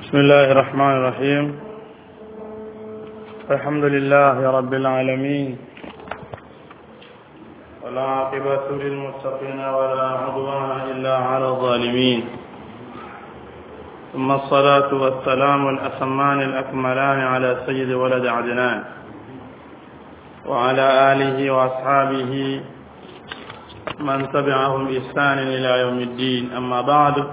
بسم الله الرحمن الرحيم الحمد لله رب العالمين ولا عاقبة للمتقين ولا عدوان إلا على الظالمين ثم الصلاة والسلام الأتمان الأكملان على سيد ولد عدنان وعلى آله وأصحابه من تبعهم بإحسان إلى يوم الدين أما بعد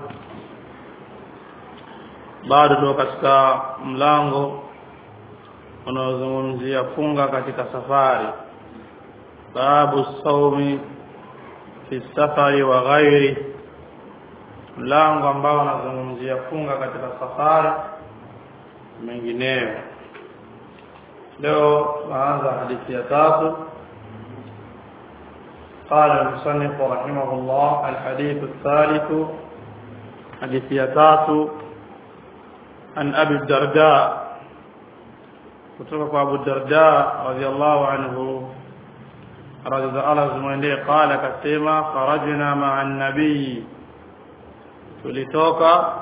bado tuko katika mlango unaozungumzia funga katika safari babu saumi fi safari wa ghairi mlango ambao unazungumzia funga katika safari mengineyo leo tunaanza hadithi ya tatu قال المصنف رحمه الله الحديث الثالث حديث يتاتو عن أبي الدرداء kutoka Abu Darda radhiallahu anhu radhi Allah zimwendee qala akasema kharajna ma'a nabii tulitoka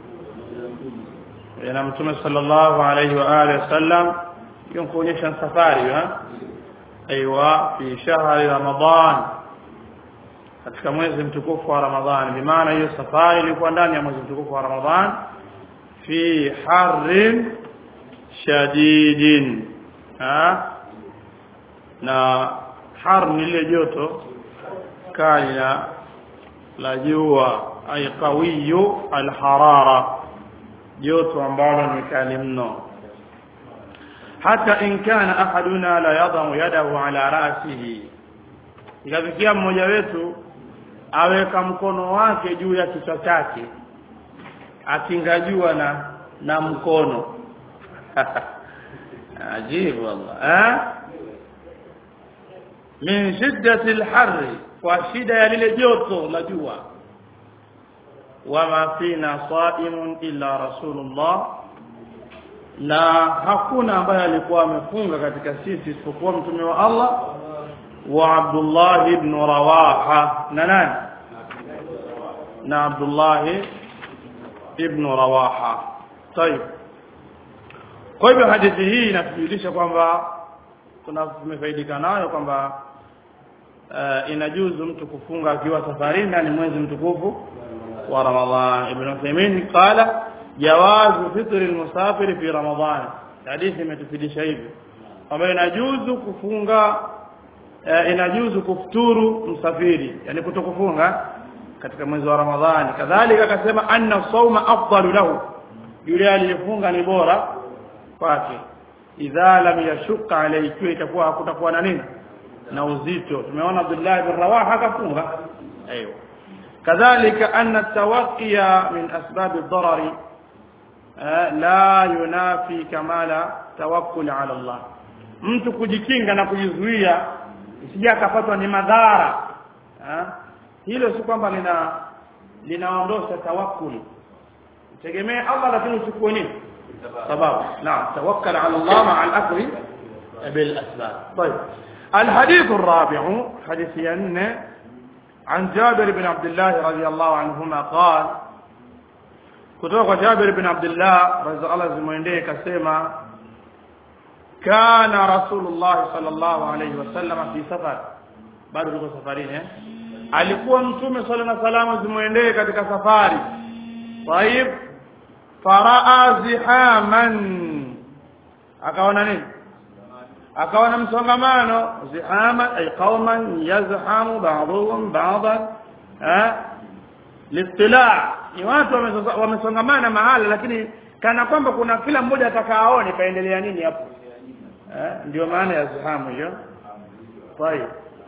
na mtume sallallahu alayhi wa alihi wasallam hiyo kuonyesha safari ha aiywa fi shahri ramadan katika mwezi mtukufu wa ramadhan bi maana hiyo safari ilikuwa ndani ya mwezi mtukufu wa ramadhan fi harrin shadidin ha na har ni ile joto kali la la jua ay qawiyu alharara joto ambalo ni kali mno hata in kana ahaduna la yadamu yadahu ala rasihi ikafikia mmoja wetu aweka mkono wake juu ya kichwa chake akingajua na na mkono ajibu wallah eh min shiddati alharri kwa shida ya lile joto la jua wama fina saimun illa rasulullah na hakuna ambaye alikuwa amefunga katika sisi isipokuwa mtume wa Allah wa Abdullah ibn Rawaha na nani na Abdullah ibn Rawaha طيب kwa hivyo hadithi hii inatujulisha kwamba tunafaidika nayo kwamba uh, inajuzu mtu kufunga akiwa safarini na ni mwezi mtukufu wa Ramadhan ibn Uthaymeen qala jawazu fitri almusafiri fi Ramadhan hadithi imetufidisha hivi kwamba inajuzu kufunga uh, inajuzu kufuturu msafiri yani kutokufunga katika mwezi wa Ramadhani kadhalika akasema anna sawma afdalu lahu yule aliyefunga ni bora kwake idha lam yashqa alayhi ikiwa itakuwa hakutakuwa na nini na uzito tumeona Abdullah ibn Rawaha akafunga aiyo kadhalika anna tawqiya min asbab ad-darari la yunafi kamala tawakkul ala Allah mtu kujikinga na kujizuia isije akapatwa ni madhara hilo si kwamba lina linaondosha tawakkul tegemee Allah lakini uchukue nini sababu naam tawakkal ala Allah ma'a al-akli bil asbab طيب الحديث الرابع حديث ين عن جابر بن عبد الله رضي الله عنهما قال kutoka Jabir bin Abdullah radhiallahu zimwendee kasema kana rasulullah sallallahu alayhi wasallam fi safar bado tuko safarini eh alikuwa mtume sallallahu alayhi wasallam zimwendee katika safari طيب faraa zihaman akaona nini akaona msongamano zihama ay qauman yazhamu ba'dhum ba'dhan eh litila ni watu wamesongamana mahala lakini kana kwamba kuna kila mmoja atakaoone kaendelea nini hapo eh ndio maana ya zihamu hiyo طيب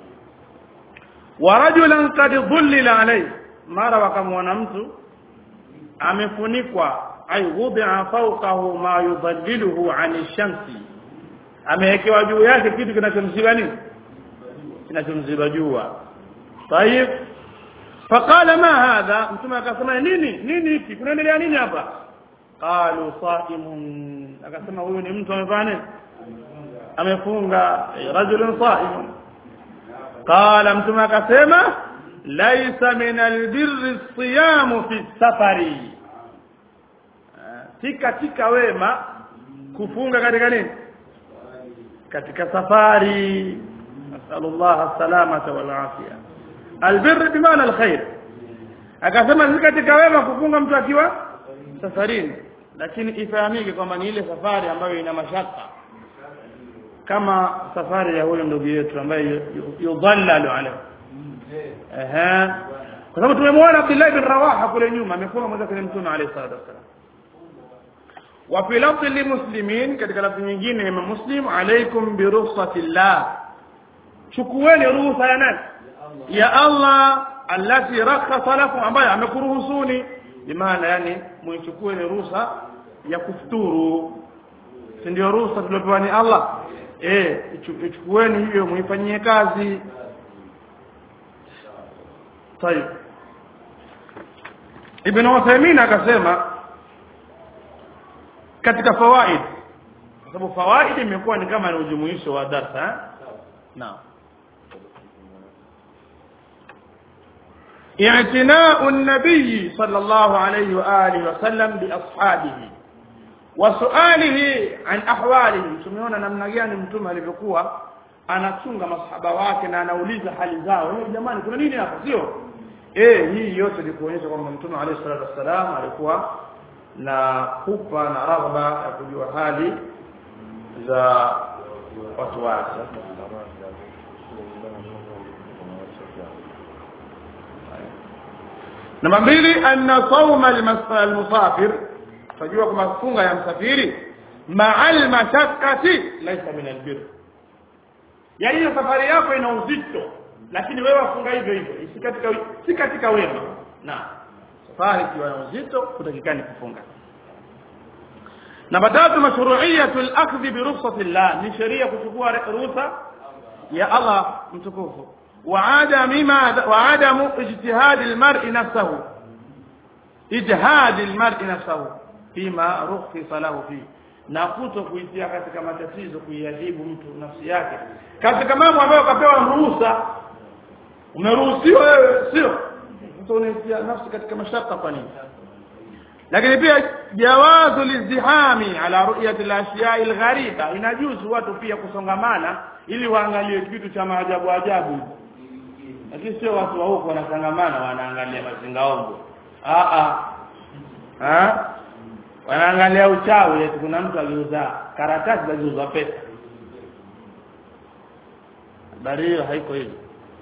ورجلا قد ظلل عليه mara wakamwona mtu amefunikwa ay wudi'a fawqahu ma yudhalliluhu 'ani shamsi amewekewa juu yake kitu kinachomziba nini kinachomziba jua tayib faqala ma hadha mtume akasema nini nini hiki kunaendelea nini hapa qalu saimun akasema huyu ni mtu amefanya nini amefunga rajulun saimun qala mtume akasema laisa min albirri siyamu fi safari si katika wema kufunga katika nini katika safari nasallallahu salamata wal afia albirr bimaana alkhair akasema si katika wema kufunga mtu akiwa safarini lakini ifahamike kwamba ni ile safari ambayo ina mashaka kama safari ya huyo ndugu yetu ambaye yudhallalu alayhi ehe kwa sababu tumemwona Abdullah bin Rawaha kule nyuma amefunga mmoja kwenye mtume alayhi salatu wasallam wa fi lafzi limuslimin katika lafzi nyingine ya muslim alaikum bi rukhsatillah chukueni ruhusa ya nani ya Allah allati rakhasa lakum ambayo amekuruhusuni bimaana yani muichukue ni ruhusa ya kufuturu si ndio ruhusa tuliopewa ni Allah eh ichukueni hiyo muifanyie kazi طيب Ibn Uthaymeen akasema katika fawaid kwa sababu fawaid imekuwa ni kama ni ujumuisho wa darasa eh? naam اعتناء النبي صلى الله عليه وآله وسلم بأصحابه وسؤاله عن أحواله tumeona namna gani mtume alivyokuwa anachunga masahaba wake na anauliza hali zao eh jamani kuna nini hapa sio eh hii yote ni kuonyesha kwamba mtume alayhi salatu wassalam alikuwa na kupa na raghba ya kujua hali za watu wake namba mbili anna sauma almusafir tajua kwamba funga ya msafiri ma'al mashaqqati laysa min albir yaani hiyo safari yako ina uzito lakini wewe wafunga hivyo hivyo si katika si katika wema na safari ikiwa na uzito kutakikani kufunga namba tatu mashru'iyatu al-akhdh bi rukhsati Allah ni sheria kuchukua ruhusa ya Allah mtukufu وعدم ما وعدم اجتهاد المرء نفسه اجهاد المرء نفسه فيما رخص له فيه na kuto kuitia katika matatizo kuiadhibu mtu nafsi yake katika mambo ambayo kapewa ruhusa umeruhusiwa wewe sio mtu unaitia nafsi katika mashaka kwa nini lakini pia jawazu lizdihami ala ru'yati al-ashiya'i al-ghariba inajuzu watu pia kusongamana ili waangalie kitu cha maajabu ajabu lakini sio watu wa huko wanasangamana wanaangalia mazingaombo a a wanaangalia uchawi eti kuna mtu aliuza karatasi za kuuza pesa habari hiyo haiko hivyo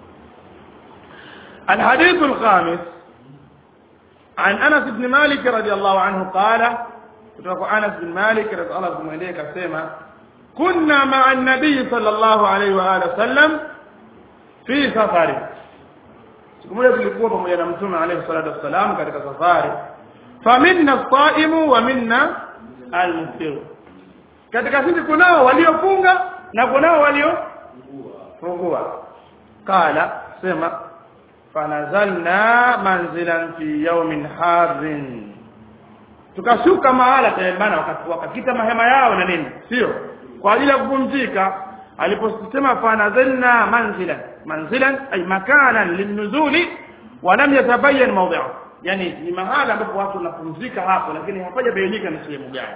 الحديث الخامس عن انس بن مالك رضي الله عنه قال kutoka Anas bin Malik radhiallahu anhu mwenyewe kasema kunna ma'a an-nabiy sallallahu alayhi wa alihi wasallam fi safari siku moja tulikuwa pamoja na mtume alayhi salatu wassalam katika safari faminna as-sa'imu wa minna al-muftir katika sisi kunao waliofunga na kunao waliofungua qala sema fanazalna manzilan fi yawmin harrin tukashuka mahala tayebana wakakita mahema yao na nini sio kwa ajili ya kupumzika aliposema fanazalna manzilan manzilan ay makanan linuzuli wa lam yatabayyan mawdi'u yani ni mahala ambapo watu wanapumzika hapo lakini hapajabainika ni sehemu gani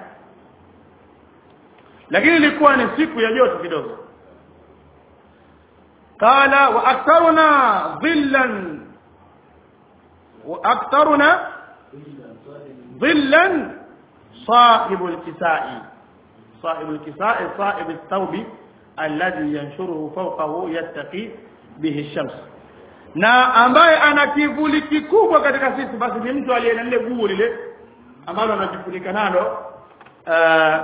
lakini ilikuwa ni siku ya joto kidogo qala wa aktharuna dhillan wa aktharuna dhillan صاحب الكساء صاحب الكساء صاحب الثوب الذي ينشره فوقه يتقي به الشمس na ambaye ana kivuli kikubwa katika sisi basi ni mtu aliye na lile guo lile ambalo anajifunika nalo uh,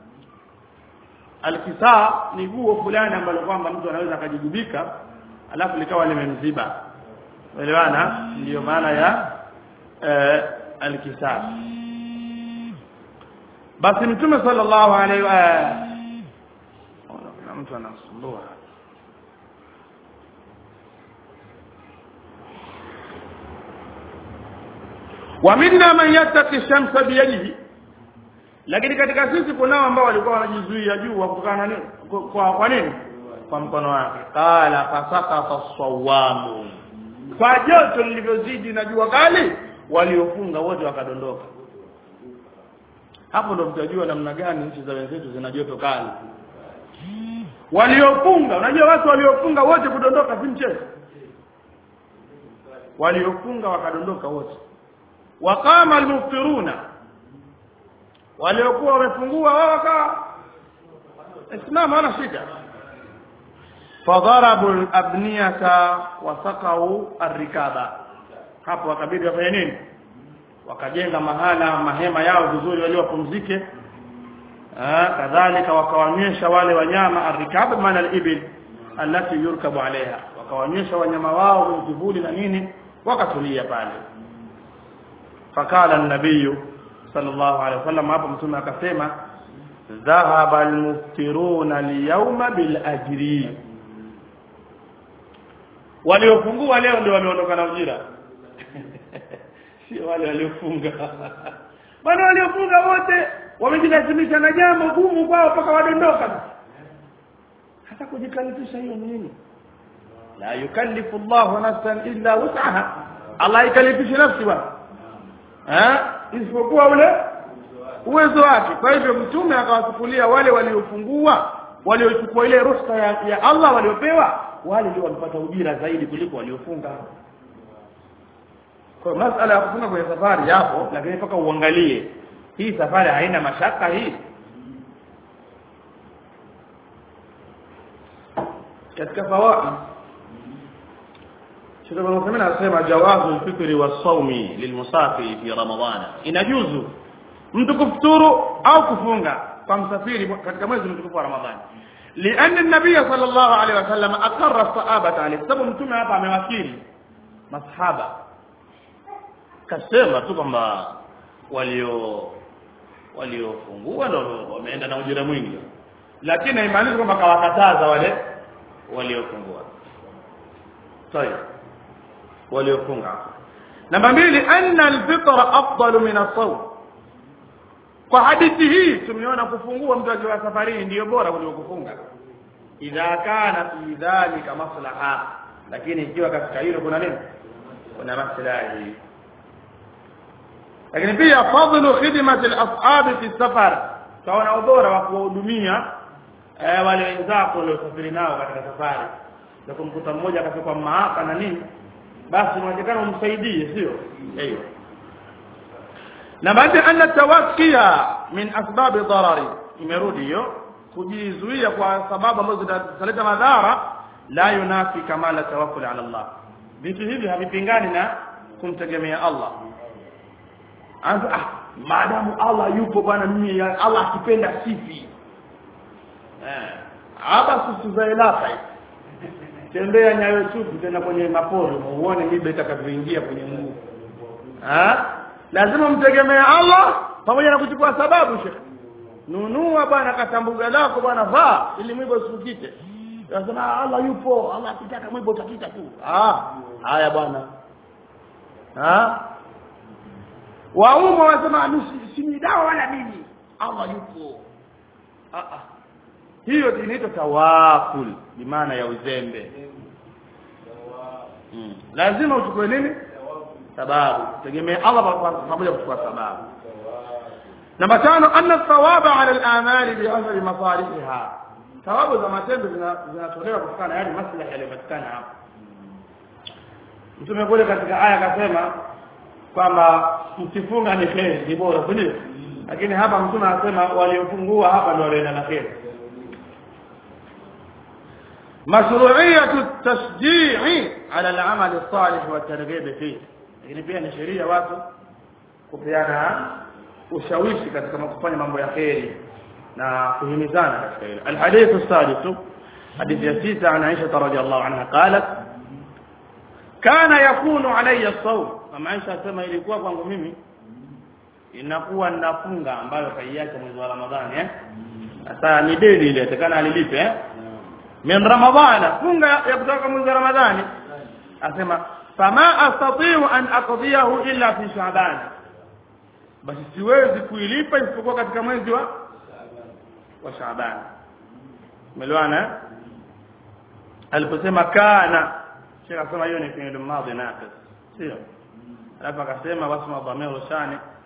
alkisaa ni guo fulani ambalo kwamba mtu anaweza akajigubika alafu likawa limemziba elewana ndiyo maana ya uh, alkisaa basi mtume sallallahu alaihi wa na mtu anasumbua wa minna man yattaqi shamsa biyadihi lakini katika sisi kunao ambao walikuwa wanajizuia jua kutokana na nini kwa kwa nini kwa mkono wake qala fasaqata as-sawamu kwa joto lilivyozidi na jua kali waliofunga wote wakadondoka hapo ndo mtajua namna gani nchi za wenzetu zina joto kali waliofunga unajua watu waliofunga wote kudondoka si mchezo waliofunga wakadondoka wote waqama almuftiruna waliokuwa wamefungua wao wakawa islamu hana shida fadharabu alabniyata wasaqau arrikaba hapo wakabidi wafanye nini wakajenga mahala mahema yao vizuri walio wapumzike kadhalika wakawanywesha wale wanyama arrikab maana alibil allati yurkabu alaiha wakawanywesha wanyama wao kwenye kivuli na nini wakatulia pale fakala nabiyu sallallahu alaihi wasallam hapo mtume akasema dhahaba almuftiruna liyawma bil ajri waliofungua leo ndio wameondoka na ujira sio wale waliofunga bwana waliofunga wote wamejilazimisha na jambo gumu kwao mpaka wadondoka hata kujikalifisha hiyo nini la yukallifu Allahu nafsan illa wus'aha Allah ikalifishi nafsi bwana eh isipokuwa ule uwezo wake kwa hivyo mtume akawachukulia wale waliofungua waliochukua ile ruhusa ya, ya Allah waliopewa wale ndio walipata ujira zaidi kuliko waliofunga kwa masala ya kufunga kwenye safari yapo lakini mpaka uangalie hii safari haina mashaka hii katika fawaid Sheikh Ibn Uthaymeen anasema jawazu al-fitri was-sawmi lilmusafiri fi ramadhana inajuzu mtu kufuturu au kufunga kwa msafiri katika mwezi mtukufu wa Ramadhani لأن النبي صلى الله عليه وسلم أقر الصحابة عليه sababu mtume hapa amewakili masahaba kasema tu kwamba walio waliofungua ndio wameenda na ujira mwingi lakini haimaanishi kwamba kawakataza wale waliofungua طيب waliofunga namba mbili anna alfitra afdalu min as-sawm kwa hadithi hii tumeona kufungua mtu akiwa safarini ndiyo bora kuliko kufunga idha kana fi dhalika maslaha lakini ikiwa katika hilo kuna nini kuna maslahi lakini pia fadlu khidmati al-ashab fi safar taona ubora wa kuwahudumia eh, wale wenzako waliosafiri nao katika safari na kumkuta mmoja akafika maaka na nini basi unawezekana umsaidie sio hiyo na baada anna tawakkia min asbab darari imerudi hiyo kujizuia kwa sababu ambazo zitaleta madhara la yunafi kamala tawakkul ala Allah vitu hivi havipingani na kumtegemea Allah anza ah maadamu Allah yupo bwana mimi Allah akipenda sifi eh hapa susuzailaka tembea nyayo tupu tena kwenye maporo uone mibe itakavyoingia kwenye mguu ah lazima mtegemee Allah pamoja na kuchukua sababu shekh nunua bwana katambuga lako bwana vaa ili mwibo usikite lazima Allah yupo Allah akitaka mwibo utakita tu ah haya bwana ah waumma wasema si ni dawa wala mimi Allah yupo ah ah hiyo inaitwa tawakul bi maana ya uzembe hmm. lazima uchukue nini sababu tegemea Allah pamoja kuchukua sababu namba tano anna thawaba ala al-amali bi hasbi masalihiha thawabu za matendo zinatolewa kutokana na yale maslahi yaliyopatikana hapo mtume kule katika aya akasema kwamba msifunga ni kheri ni bora ndio lakini hapa mtume anasema waliofungua hapa ndio walienda na kheri مشروعية التشجيع على العمل الصالح والترغيب فيه lakini pia ni sheria watu kupeana ushawishi katika kufanya mambo ya kheri na kuhimizana katika hilo alhadithu السادس حديث ya sita عن عائشة رضي الله عنها قالت كان يكون علي الصوم mama Aisha asema ilikuwa kwangu mimi inakuwa ninafunga ambayo kaiacha mwezi wa Ramadhani eh sasa ni deni ile atakana alilipe eh min ramadhana funga ya kutoka mwezi wa Ramadhani asema fama astati'u an aqdiyahu illa fi sha'ban basi siwezi kuilipa isipokuwa katika mwezi wa wa Shaaban umeelewana aliposema kana Sheikh akasema hiyo ni fi'il madhi naqis sio alafu akasema wasma dhamiru shani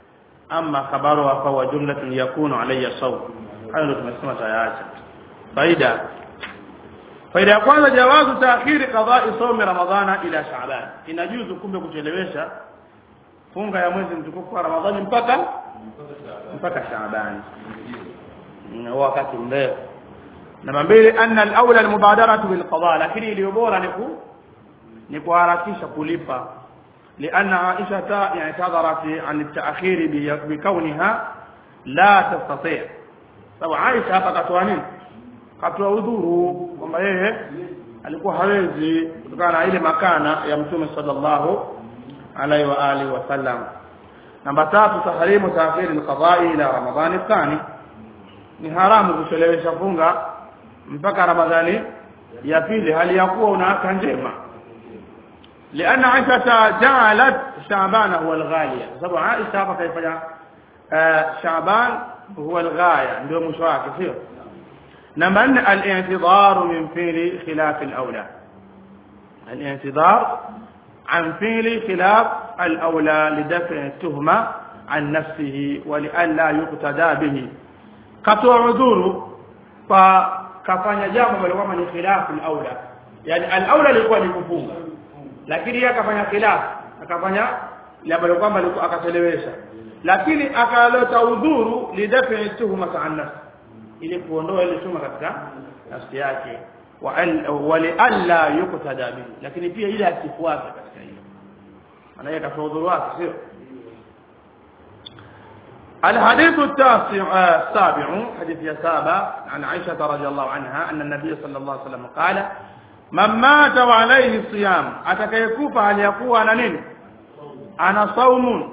ama khabaruha fahuwa jumlatun yakunu alayya sawm hayo ndio tumesema tayaacha faida faida ya kwanza jawazu taakhiri qada'i sawmi ramadhana ila sha'ban inajuzu kumbe kuchelewesha funga ya mwezi mtukufu wa ramadhani mpaka mpaka sha'ban wakati mrefu namba mbili anna al-awla al-mubadaratu bil qada lakini iliyo bora ni ku ni kuharakisha kulipa لأن عائشة اعتذرت عن التأخير بكونها لا تستطيع طبعا عائشة hapa katoa nini katoa udhuru kwamba yeye alikuwa hawezi kutokana na ile makana ya mtume sallallahu alaihi wa alihi wasallam namba tatu tahrimu taakhir alqada'i ila ramadhan athani ni haramu kuchelewesha funga mpaka ramadhani ya pili hali ya kuwa una afya njema لأن عائشة جعلت شعبان هو الغالية sababu Aisha hapa kaifanya Shaaban huwa الغاية ndio mwisho wake sio namba 4 al-i'tidhar min fi'li khilaf al-awla al-i'tidhar عن فعل خلاف الأولى لدفع التهمة عن نفسه ولئلا يقتدى به katoa udhuru kwa kafanya jambo ambalo kama ni khilafu al-aula yani al-aula ilikuwa ni kufunga lakini yeye akafanya khilaf akafanya ambalo kwamba akachelewesha lakini akaleta udhuru lidafi tuhuma an nafsi ili kuondoa ile tuhuma katika nafsi yake wa li alla yuqtada bihi lakini pia ile asifuate katika hilo maana yeye katoa udhuru wake sio الحديث التاسع السابع حديث يا سابع عن عائشة رضي الله عنها أن النبي صلى الله عليه وسلم قال من مات وعليه صيام atakayekufa aliyakuwa ana nini ana saumun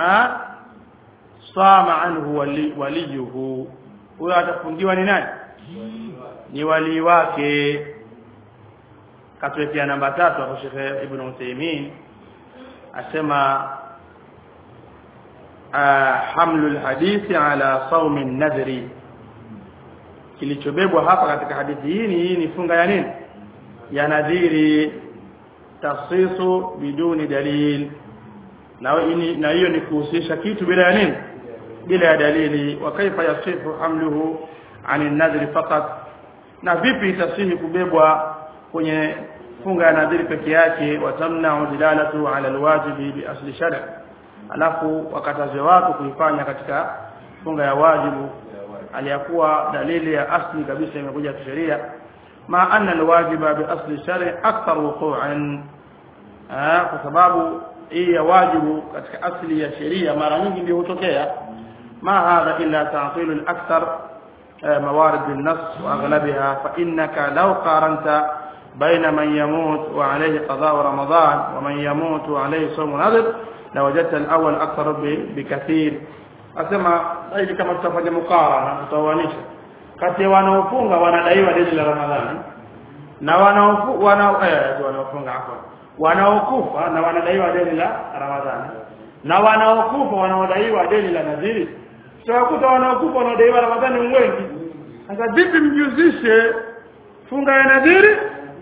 sama anhu wali, waliyuhu huyo atafungiwa ni nani ni wali wake katuwekea namba tatu hapo Sheikh Ibn Uthaymeen asema hamlu alhadithi ala saumi nadhri kilichobebwa hapa katika hadithi hii ni hii ni funga ya nini ya nadhiri tafsisu biduni dalil na hiyo ni kuhusisha kitu bila ya nini bila ya dalili wa kaifa yasifu hamluhu an nadhri faqat na vipi itasihi kubebwa kwenye funga ya nadhiri peke yake watamna'u dilalatu ala alwajibi bi asli shar' alafu wakataze watu kuifanya katika funga ya wajibu aliyakuwa dalili ya asli kabisa imekuja kisheria ma anna alwajiba bi asli shari akthar wuqu'an kwa sababu hii ya wajibu katika asli ya sheria mara nyingi ndio hutokea ma hadha illa ta'til al-akthar موارد النص واغلبها فانك لو قارنت بين من يموت وعليه قضاء رمضان ومن يموت وعليه صوم نذر لوجدت الاول اكثر بكثير asema hivi kama tutafanya mukarana tutawanisha kati ya wanaofunga wanadaiwa deni la Ramadhani na wanaofu wana eh wanaofunga hapo wanaokufa na wanadaiwa deni la Ramadhani na wanaokufa wanaodaiwa deni la nadhiri tutakuta wanaokufa wanaodaiwa Ramadhani wengi sasa vipi mjuzishe funga ya nadhiri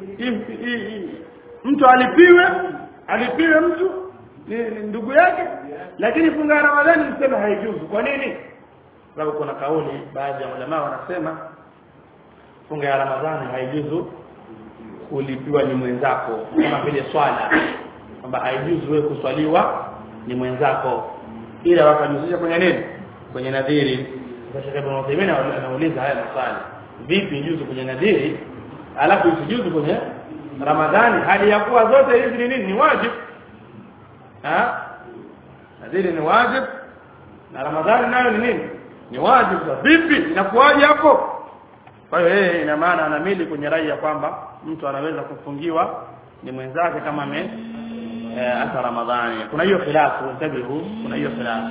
mtu alipiwe alipiwe mtu ni, ni ndugu yake lakini funga ya Ramadhani msema haijuzu kwa nini sababu kuna kauli baadhi ya ulama wanasema funga ya Ramadhani haijuzu kulipiwa ni mwenzako kama vile swala kwamba haijuzu wewe kuswaliwa ni mwenzako ila wakajuzisha kwenye nini kwenye nadhiri sasa Ibn Uthaymeen anauliza haya maswali vipi juzu kwenye nadhiri alafu isijuzu kwenye Ramadhani hali ya kuwa zote hizi ni nini ni wajibu ha nadhiri ni wajib na ramadhani nayo ni nini ni wajibu vipi inakuwaje hapo kwa hiyo yeye ina maana anamili kwenye rai ya kwamba mtu anaweza kufungiwa ni mwenzake kama ame eh, hata ramadhani kuna hiyo khilafu tabihu kuna hiyo khilafu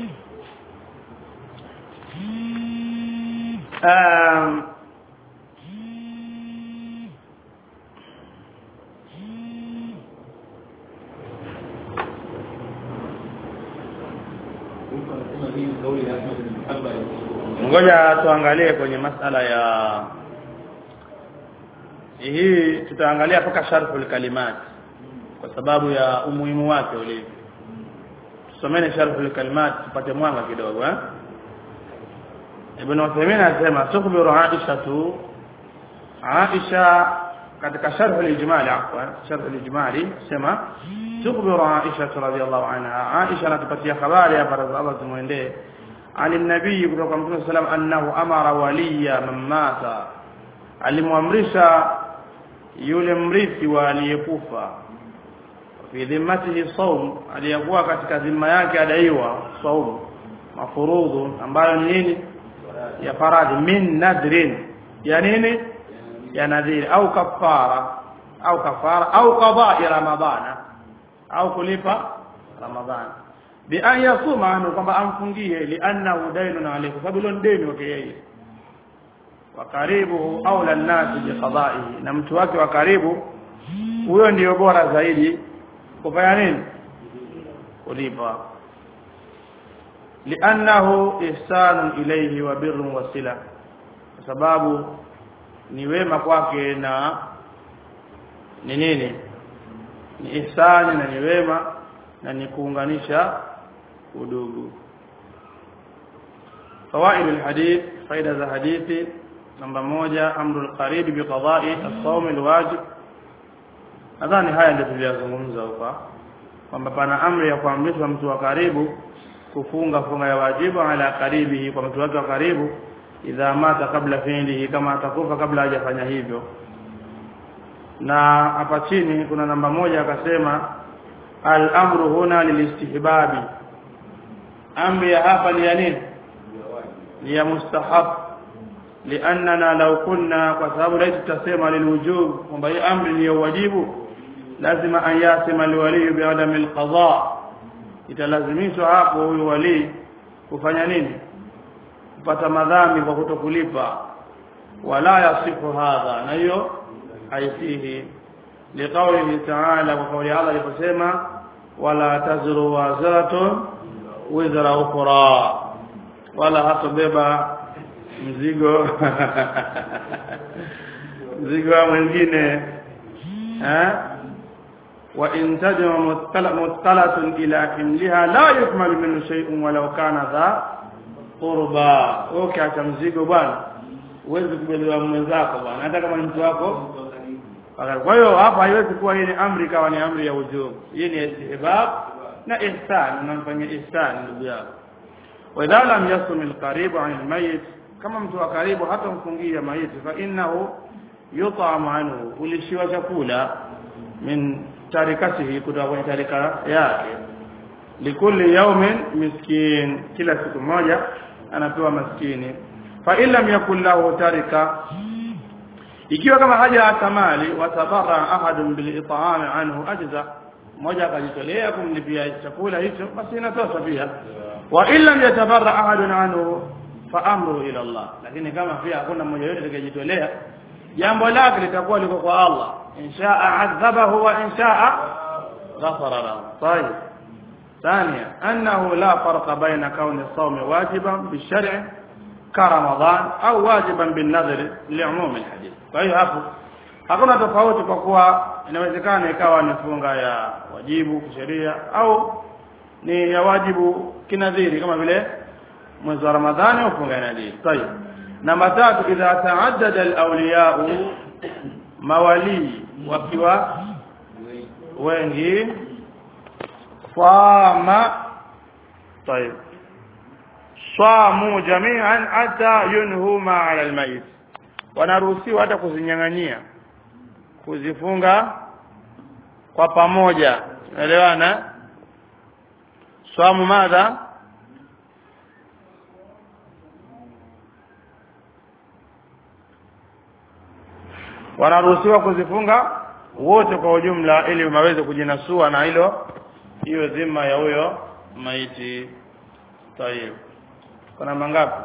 um, ngoja tuangalie kwenye masala ya hii tutaangalia mpaka sharhul kalimat kwa sababu ya umuhimu wake ulivyo someni sharh al-kalimat tupate mwanga kidogo eh Ibn Uthaymeen anasema tukhbiru Aisha tu Aisha katika sharh al-ijmali afwan sharh al-ijmali sema tukhbiru Aisha radhiyallahu anha Aisha anatupatia habari hapa Allah tumuendee ani nabii kutoka Mtume sallam annahu amara waliya man mata alimwamrisha yule mrithi wa aliyekufa fi dhimmatihi saum aliyekuwa katika dhima yake adaiwa saum mafurudhu ambayo ni nini ya faradhi min nadrin ya nini ya nadhiri au kafara au kafara au qada'i ramadhana au kulipa ramadhana bi an yasuma anhu kwamba amfungie li'annahu daynun alayhi sababu hilo deni wake yeye wa karibu aula nnasi biqada'ihi na mtu wake wa karibu huyo ndiyo bora zaidi kufanya nini kulipa li'annahu ihsanun ilayhi wa birrun wa sila kwa sababu ni wema kwake na ni nini ni ihsani na ni wema na ni kuunganisha udugu fawaid alhadith faida za hadithi namba moja amru alqarib biqada'i as-sawm alwajib nadhani haya ndio tuliyozungumza huko kwamba pana amri ya kuamrishwa mtu wa karibu kufunga funga ya wajibu ala karibihi kwa mtu wake wa karibu idha mata kabla fi'lihi kama atakufa kabla hajafanya hivyo na hapa chini kuna namba moja akasema al-amru huna lilistihbabi amri ya hapa ni ya nini ni ya mustahab liannana law kunna kwa sababu laiti tutasema lilwujub kwamba hii amri ni ya wajibu lazima an yasima alwali biadami alqada italazimishwa hapo huyu wali kufanya nini kupata madhambi kwa kutokulipa wala yasifu hadha na hiyo haisihi liqaulihi ta'ala kwa kauli Allah aliposema wala tazru wazatun wizra ukhra wala hatobeba mzigo mzigo wa mwingine eh wa in tajma mutqalatun ila himliha la yukmal minhu shay'un walau kana dha qurba ukiacha mzigo bwana uwezi kubebea mwenzako bwana hata kama ni mtu wako kwa hiyo hapa haiwezi kuwa hii ni amri kawa ni amri ya ujubu hii ni istihbab na ihsan unamfanyia ihsan ndugu yako wa idha lam yasum alqarib an almayit kama mtu wa karibu hata mfungia maiti fa innahu yut'am anhu ulishiwa chakula min tarikatihi kutoka kwenye tarika yake likulli yawmin miskin kila siku moja anapewa maskini fa in lam yakul lahu tarika ikiwa kama haja atamali watabara ahadun bil it'am anhu ajza mmoja akajitolea kumlipia chakula hicho basi inatosha pia wa in lam yatabarra ahadun anhu fa amru ila Allah lakini kama pia hakuna mmoja yote atakayejitolea jambo lake litakuwa liko kwa Allah inshaa adhabahu wa inshaa ghafara lahu طيب ثانيا انه لا فرق بين كون الصوم واجبا بالشرع كرمضان او واجبا بالنذر لعموم الحديث kwa hiyo hapo hakuna tofauti kwa kuwa inawezekana ikawa ni funga ya wajibu kisheria au ni ya wajibu kinadhiri kama vile mwezi wa Ramadhani au funga ya nadhiri tayeb namba tatu idha ta'addada al-awliya mawali wakiwa wengi fama tayeb samu jami'an hata yunhu ma 'ala al-mayit wanaruhusiwa hata kuzinyang'anyia kuzifunga kwa pamoja unaelewana swamu madha wanaruhusiwa kuzifunga wote kwa ujumla ili waweze kujinasua na hilo hiyo dhima ya huyo maiti tayib kuna mangapi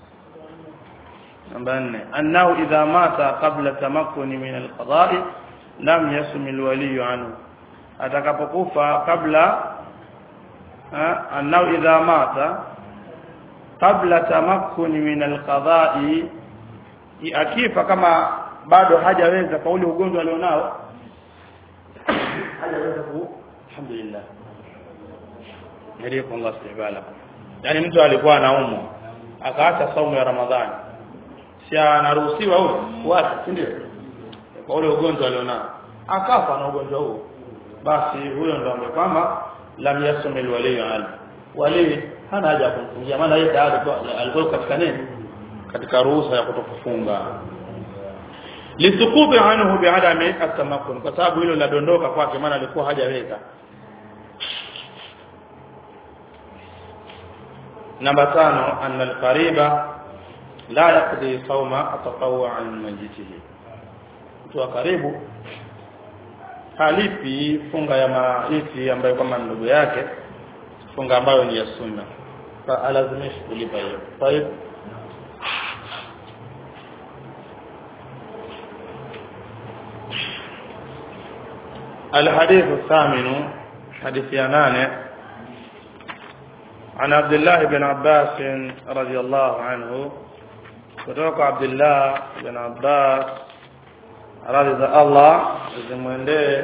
namba 4 annahu idha mata qabla tamakkuni min alqada'i lam yasum alwali anhu atakapokufa kabla annahu idha mata qabla tamakkuni min alqada'i akifa kama bado hajaweza kwa ule ugonjwa alionao hajaweza ku alhamdulillah nilipo Allah subhanahu yani mtu alikuwa anaumwa akaacha saumu ya Ramadhani si anaruhusiwa huyo kuacha si ndio kwa ule ugonjwa alionao akafa na ugonjwa huo basi huyo ndo ambaye kwamba lam yasumil wali al wali hana haja ya kumfungia maana yeye tayari alikuwa katika nini katika ruhusa ya kutokufunga lisukuti anhu biadami atamakun kwa sababu hilo ladondoka kwake maana alikuwa hajaweza namba tano anna alqariba la yaqdi sawma atatawwa an majitihi mtu wa karibu halipi funga ya maiti ambayo kama ndugu yake funga ambayo ni ya sunna fa alazimishi kulipa hiyo طيب الحديث الثامن حديث يانان عن عبد الله بن عباس رضي الله عنه kutoka Abdullah bin Abbas radhi za Allah zimwendee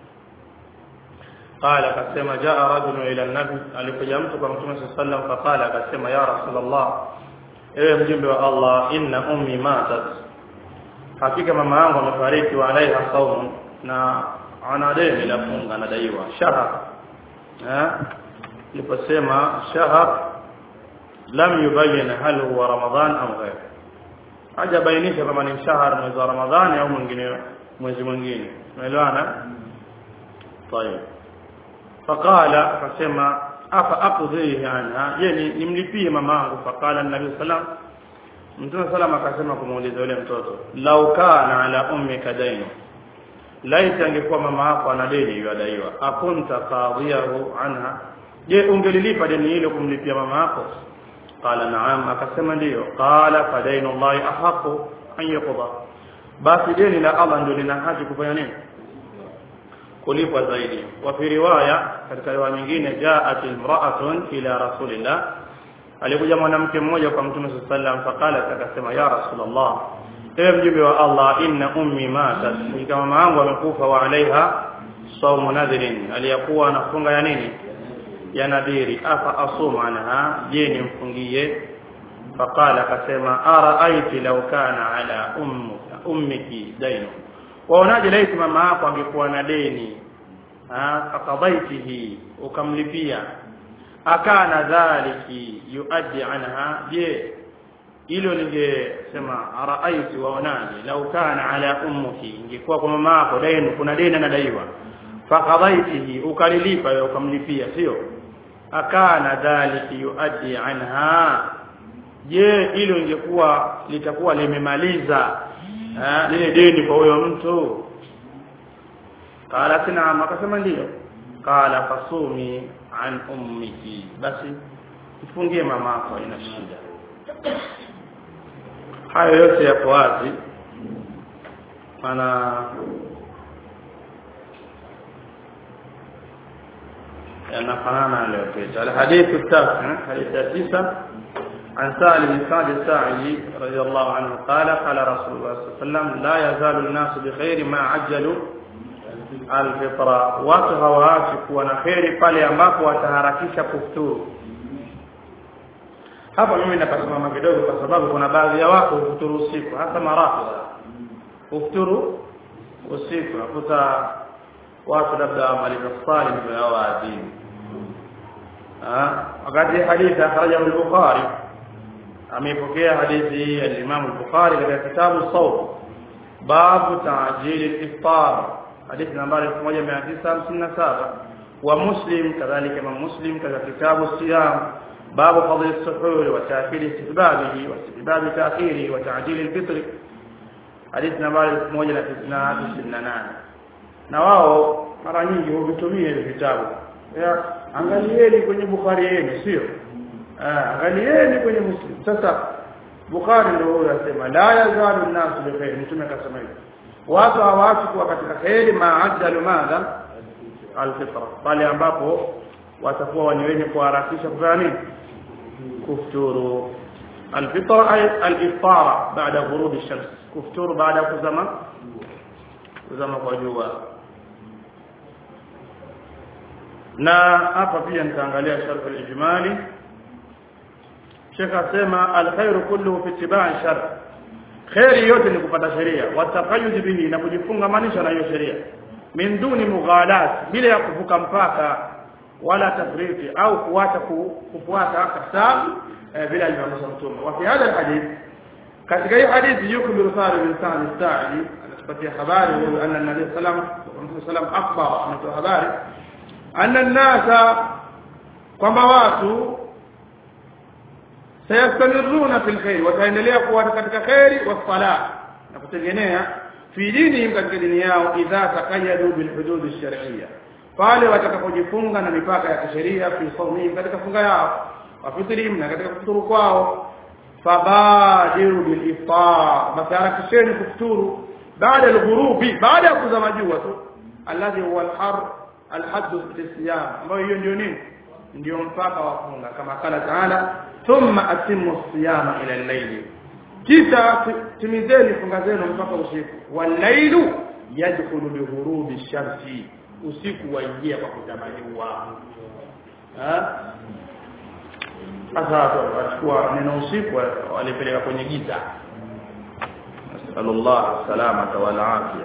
قال akasema jaa rajulun ila nabi alikuja mtu kwa mtume sallallahu alaihi wasallam faqala akasema ya rasulullah ewe mjumbe wa Allah inna ummi matat hakika mama yangu amefariki wa alaiha saumun na ana deni la funga anadaiwa shahar eh liposema shahar lam yubayyin hal huwa ramadhan au ghair hajabainisha kama ni shahar mwezi wa ramadhani au mwingine mwezi mwingine umeelewana طيب فقال akasema afa aqdhihi anha yani nimlipie mamangu faqala an-nabi sallam mtume sallam akasema kumuuliza yule mtoto lau kana ala ummika dainu laiti angekuwa mama yako ana deni yadaiwa akunta qadhiyahu anha je ungelilipa deni hilo kumlipia mama yako qala na'am akasema ndiyo qala fa dainu llahi ahaqu an yuqda basi deni la Allah ndio lina haki kufanya nini kulipwa zaidi wa fi riwaya katika riwaya nyingine jaat imra'atun ila rasulillah alikuja mwanamke mmoja kwa mtume sallallahu alaihi wasallam faqala akasema ya rasulullah ewe mjumbe wa Allah inna ummi matat kama mama yangu amekufa wa alaiha saumu nadhirin aliyakuwa anafunga ya nini ya nadhiri afa asuma anha je nimfungie faqala akasema araaiti law kana ala ummuka ummiki dainu waonaje laiti mama yako angekuwa na deni fakadaitihi ukamlipia akana dhaliki yuaddi anha je hilo lingesema araaiti waonaje lau kana ala ummuki ingekuwa kwa mama yako deni kuna deni anadaiwa fakadaitihi ukalilipa wewe ukamlipia sio akana dhaliki yuaddi anha je hilo ingekuwa litakuwa limemaliza lile deni kwa huyo mtu qala naam akasema ndio qala fasumi an ummiki basi mfungie mamako ina shida hayo yote yako wazi maana yanafanana aliyopita alhadithu tatu hadithi ya tisa عن سهل بن سعد الساعدي رضي الله عنه قال قال رسول الله صلى الله عليه وسلم لا يزال الناس بخير ما عجلوا الفطرة watu hawaachi kuwa na kheri pale ambapo wataharakisha kufuturu hapa mimi napasimama kidogo kwa sababu kuna baadhi ya watu hufuturu usiku hasa marafidha hufuturu usiku nakuta watu labda wamaliza swali ndio yao waadhini wakati hadithi akhrajahu al-Bukhari amepokea hadithi ya Imam al-Bukhari katika kitabu Sawm babu ta'jil al-iftar hadithi nambari 1957 wa Muslim kadhalika Imam Muslim katika kitabu Siyam babu fadl as-suhur wa ta'khir istihbabihi wa istihbab ta'khiri wa ta'jil al-fitr hadithi nambari 1998 na wao mara nyingi huvitumia hivi vitabu angalieni kwenye Bukhari yenu sio angalieni kwenye Muslim sasa Bukhari ndio huyo anasema la yazalu an-nas bi khair mtume akasema hivyo watu hawaachi kuwa katika khairi ma'ajalu madha al-fitra pale ambapo watakuwa ni wenye kuharakisha kufanya nini kufuturu al-fitra ay al-iftara baada ghurub ash-shams kufuturu baada kuzama kuzama kwa jua na hapa pia nitaangalia sharh al-ijmali Sheikh asema al-khairu kulluhu fi ittiba'i shar khairi yote ni kupata sheria wataqayyud bihi na kujifungamanisha na hiyo sheria min duni mughalat bila ya kuvuka mpaka wala tafriti au kuacha kufuata kasam bila alivyosema mtume wa fi hadha alhadith katika hii hadithi yukmilu Sari bin Sa'd as-Sa'idi anatupatia habari huyu anna nabii sallam Mtume sallam akhbar anatoa habari anna an-nasa kwamba watu sayastamiruna fil khair wataendelea kuwa katika khairi wa salah na kutegemea fi dinihim katika dini yao idha taqayyadu bil hudud ash-shar'iyya pale watakapojifunga na mipaka ya kisheria fi sawmihim katika funga yao wa fitrihim na katika kufuturu kwao fabadiru bil iftar masarakisheni kufuturu baada al-ghurubi baada ya kuzama jua tu alladhi huwa al-har al-hadd lisiyam ambayo hiyo ndio nini ndio mpaka wa funga kama kala taala thumma atimmu siyama ila al-layli kisha timizeni funga zenu mpaka usiku wal-lailu yadkhulu bi ghurubi shamsi usiku waingia kwa kuzama jua sasa wachukua neno usiku walipeleka kwenye giza nasallallahu salamata wal afia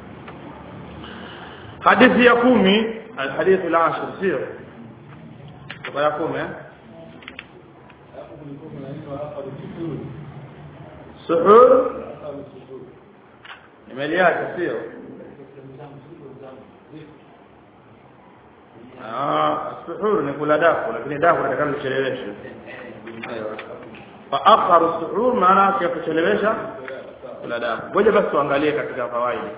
hadithi ya kumi alhadith al-ashir sio kwa ya kumi suhur imeliacha sio ah suhur ni kula dafu lakini dafu nataka kuchelewesha fa akharu suhur maana yake kuchelewesha kula dafu ngoja basi tuangalie katika fawaidi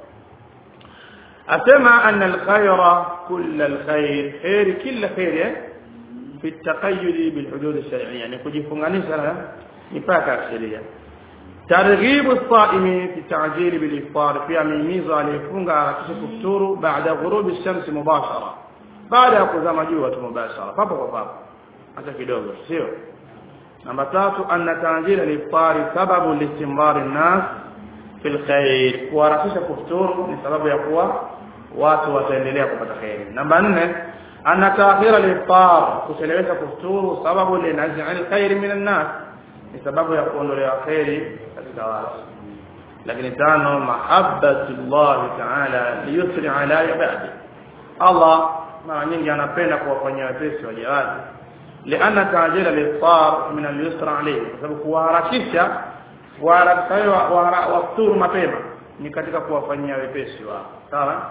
asema anna alkhayra kull alkhair khair kila khair fi التقيد بالحدود الشرعيه يعني kujifunganisha na mipaka ya sheria targhibu as-sa'imi fi ta'jil bil iftar fi amimizo alifunga harakisha kufuturu baada ghurubi ash-shams mubashara baada ya kuzama jua tu mubashara papo kwa papo hata kidogo sio namba tatu anna ta'jil al-iftar sababu listimrar an-nas fil khair kuharakisha kufuturu ni sababu ya kuwa watu wataendelea kupata khairi namba nne anna ta'khir al-iftar kuchelewesha kufuturu sababu linaz'i al-khair min an-nas ni sababu ya kuondolewa khairi katika watu lakini tano mahabbatullah ta'ala liyusri ala ibadi Allah mara nyingi anapenda kuwafanyia wepesi waja wake lianna ta'jil al-iftar min al-yusra alayhi kwa sababu kuharakisha kuharakisha wafuturu mapema ni katika kuwafanyia wepesi wao sawa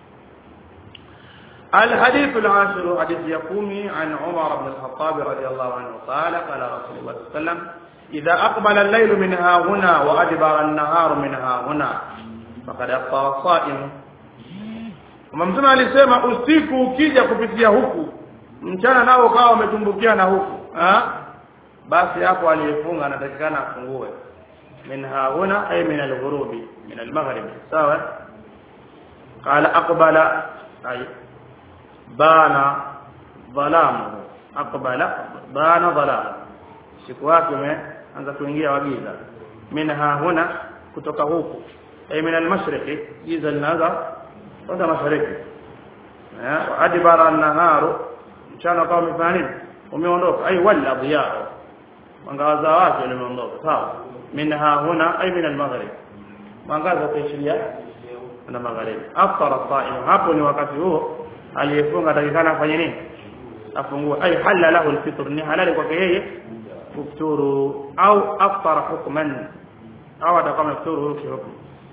الحديث العاشر حديث يقومي عن عمر بن الخطاب رضي الله عنه قال قال رسول الله صلى الله عليه وسلم إذا أقبل الليل من ها هنا وأدبر النهار من ها هنا فقد أفطر الصائم Mtume alisema usiku ukija kupitia huku mchana nao ukawa umetumbukia na huku ha? basi hapo aliyefunga anatakikana afungue min hauna ay min al-ghurubi min al-maghrib sawa qala aqbala ay bana dhalamu aqbala bana dhalamu siku wake umeanza kuingia wagiza minha huna kutoka huku ay min al-mashriqi giza linaanza kwenda mashariki eh adibara an-naharu mchana kama umefanya nini umeondoka ay wala dhiya mwangaza wake umeondoka sawa minha huna ay min al-maghrib mwangaza utaishiria na magharibi afara saim hapo ni wakati huo aliyefunga atakikana afanye nini afungue ay halala lahu alfitr ni halali kwake yeye kufuturu au aftara hukman au atakuwa amefuturu huyo kihukumu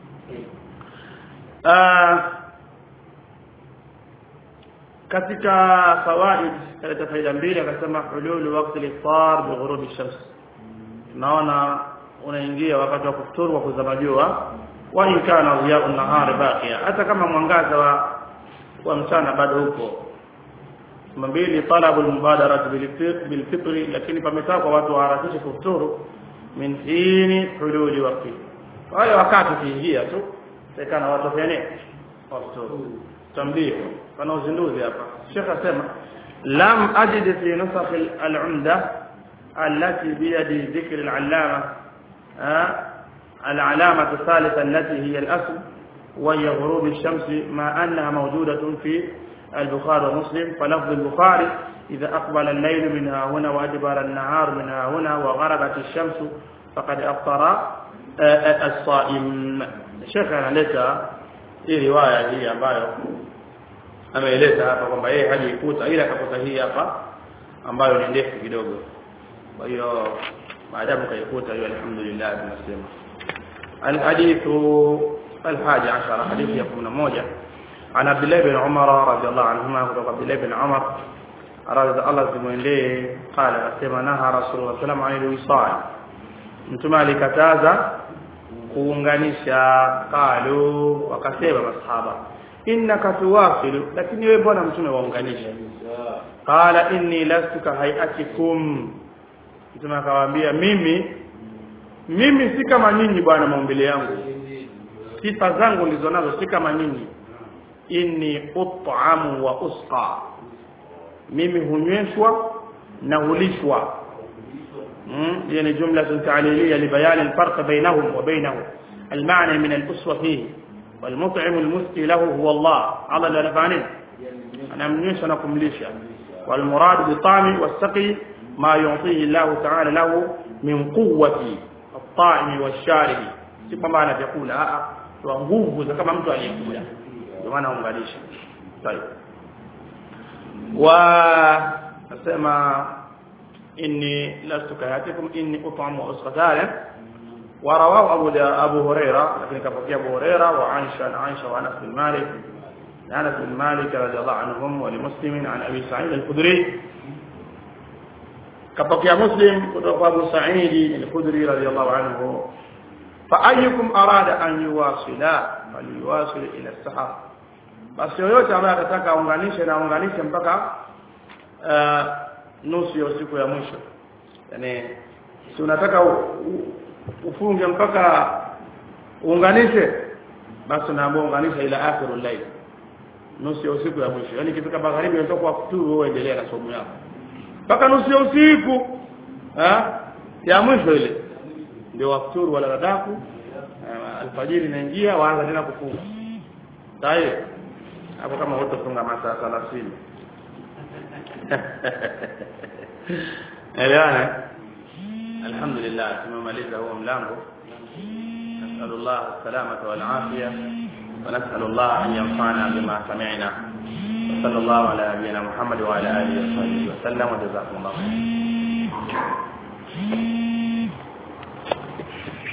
katika fawaid kaleta faida mbili akasema hululu waqti al-iftar bi ghurubi shams naona unaingia wakati wa kufuturu wa kuzama jua wa in kana dhiya'u an-nahari baqiya hata kama mwangaza wa wa mchana bado upo mbili talabu al-mubadara bil fitri lakini pametaa kwa watu waharakishe kufuturu min hini hululi waqti wale wakati kiingia tu sekana watu wafanye wafuturu tambih kana uzinduzi hapa Sheikh asema lam ajid fi nusakh al-umda التي بيد ذكر العلامة العلامة الثالثة التي هي الأصل وهي غروب الشمس ما أنها موجودة في البخاري ومسلم فلفظ البخاري إذا أقبل الليل من ها هنا وأدبر النهار من ها هنا وغربت الشمس فقد أفطر الصائم الشيخ analeta hii riwaya hii ambayo ameeleza hapa kwamba yeye hajaikuta ila akakuta hii hapa ambayo ni ndefu kidogo kwa hiyo maadamu kaikuta hiyo alhamdulillah tunasema الحديث الحادي عشر حديث يقول موجة عن عبد الله بن عمر رضي الله عنهما وعن عبد الله بن عمر رضي الله عنه قال كما نهى رسول الله صلى الله عليه وسلم عن الوصال mtume alikataza kuunganisha qalu wakasema masahaba innaka tuwasilu lakini wewe bwana mtume waunganisha qala inni lastu ka hayatikum mtume akawaambia mimi mimi si kama nyinyi bwana maumbile yangu sifa zangu ndizo nazo si kama nyinyi inni ut'amu wa usqa mimi hunyweshwa na hulishwa يعني جملة تعليلية لبيان الفرق بينهم وبينه المعنى من الأسوة فيه والمطعم المسقي له هو الله الله لا نفعنين أنا منيش أنكم ليشا والمراد بالطعم والسقي ما يعطيه الله تعالى له من قوة الطاعم والشارب سيما معنى يقول ها nguvu za kama mtu aliyekula ndio maana ungalisha طيب wa nasema إني لست كهاتكم إني أطعم وأسقى ورواه أبو أبو هريرة لكن كفى أبو هريرة وعائشة عن عائشة وأنس بن مالك أنس بن مالك رضي الله عنهم ولمسلم عن أبي سعيد الخدري كفى مسلم كتب أبو سعيد الخدري رضي الله عنه فأيكم أراد أن يواصل فليواصل إلى السحر basi yoyote ambaye atataka aunganishe na aunganishe mpaka uh, nusu ya usiku ya mwisho yani si unataka u, u, ufunge mpaka uunganishe basi unaamua unganisha ila akhirul layl nusu ya usiku ya mwisho yani kifika magharibi unatoka kwa futuru wewe endelea na somo yako mpaka nusu ya usiku ha? ya mwisho ile ndio wafuturu wala radaku alfajiri inaingia waanza tena kufunga sahihi hapo kama utafunga masaa 30 elewana alhamdulillah tumemaliza huo mlango نسأل الله السلامة والعافية ونسأل الله أن ينفعنا بما سمعنا وصلى الله على نبينا محمد وعلى آله وصحبه وسلم وجزاكم الله خيرا